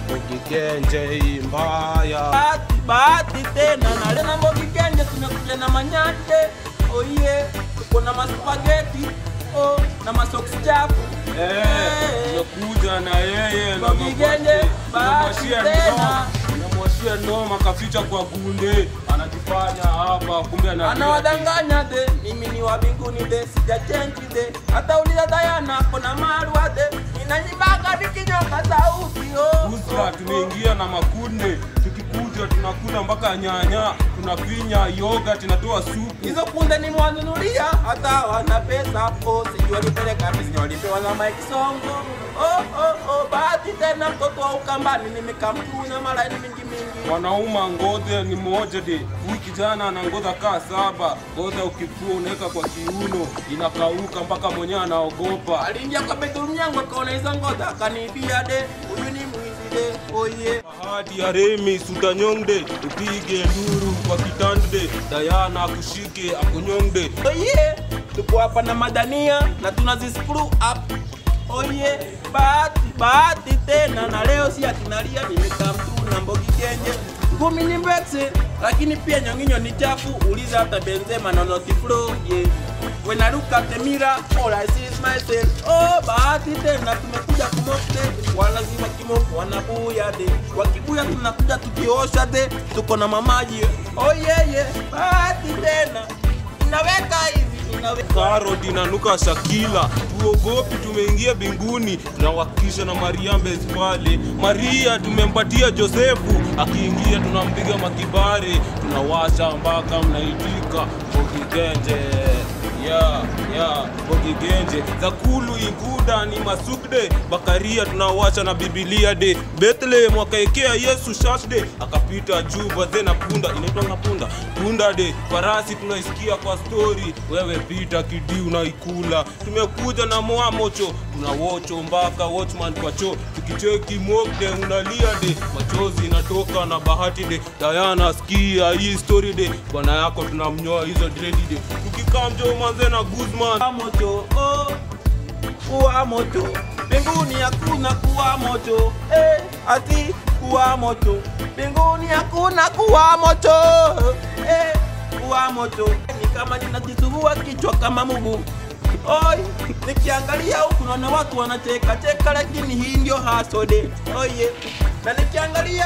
ukikenje hii mbaya bahati bahati tena na lena mbogi kenje tumekuja na manyate oye tuko na maspageti oh, na masoksi chafu Eh, tumekuja na yeye na Mbogi Genje, bahati namwashia tena. noma namwashia noma kaficha kwa gunde anajifanya hapa kumbe ana anawadanganya de mimi ni wa mbinguni de sijachenji de hata uliza dayana kona marwa de ninanyibaka vikinyonga sauti oh, Usra oh, oh. tumeingia na makunde, tukikuja tunakula mpaka nyanya, tunafinya yoga, tunatoa supu. hizo kunde nimewanunulia hata wana pesa oh, sijui walipeleka wapi, sijui walipewa na Mike Songo oh, oh, oh, bahati tena mtoto wa Ukambani nimekamtuna malaini mingi mingi Wanauma ngoze ni moja de, huyu kijana ana ngoza kaa saba, ngoza ukifua unaweka kwa kiuno, inakauka mpaka mwenyewe anaogopa. aliingia kwa bedroom yangu akaona hizo ngoza akaniibia de huyu ni mwizi de oye Bahati ya Remi sutanyongde, upige nduru kwa kitande, Dayana akushike akunyongde. oye tuko hapa na madania na tunazi screw up oye bahati bahati tena na leo si atinalia nimekaa mtu na mbogi kenje ngumi ni mbekse lakini pia nyonginyo ni chafu uliza hata benzema na notiflo ye when I look at the mirror all I see is myself oh bahati tena tumekuja kumokte walazima kimoko wanabuya de wakibuya tunakuja tukiosha de tuko na mamaji oh yeah, yeah. bahati tena inaweka hivi inaweka Karoti inanuka Shakila, tuogopi, tumeingia binguni, tunawakisha na Maria Mbezi pale. Maria tumempatia Josefu, akiingia tunampiga makibare, tunawasha mpaka mnaitika Bogigenje ya ya Bogigenje Zakulu Iguda ni masukde Bakaria tunawasha na Bibilia de Bethlehem wakaekea Yesu shashde akapita juu baze na punda inaitwa na punda punda de farasi tunaisikia kwa story wewe pita kidi unaikula tumekuja na moamocho tunawocho mpaka watchman kwa cho tukicheki mokde unalia de machozi inatoka na bahati de Diana sikia hii story de bwana yako tunamnyoa hizo dredi de tukikaa mjo manze na Guzman kuwa moto oh, kuwa moto mbinguni hakuna kuwa moto eh, ati kuwa moto mbinguni hakuna kuwa moto eh, kuwa moto ni kama ninajisugua kichwa kama mugu Oi, nikiangalia huku naona watu wanacheka cheka, lakini hii ndio hasode. Oye, na nikiangalia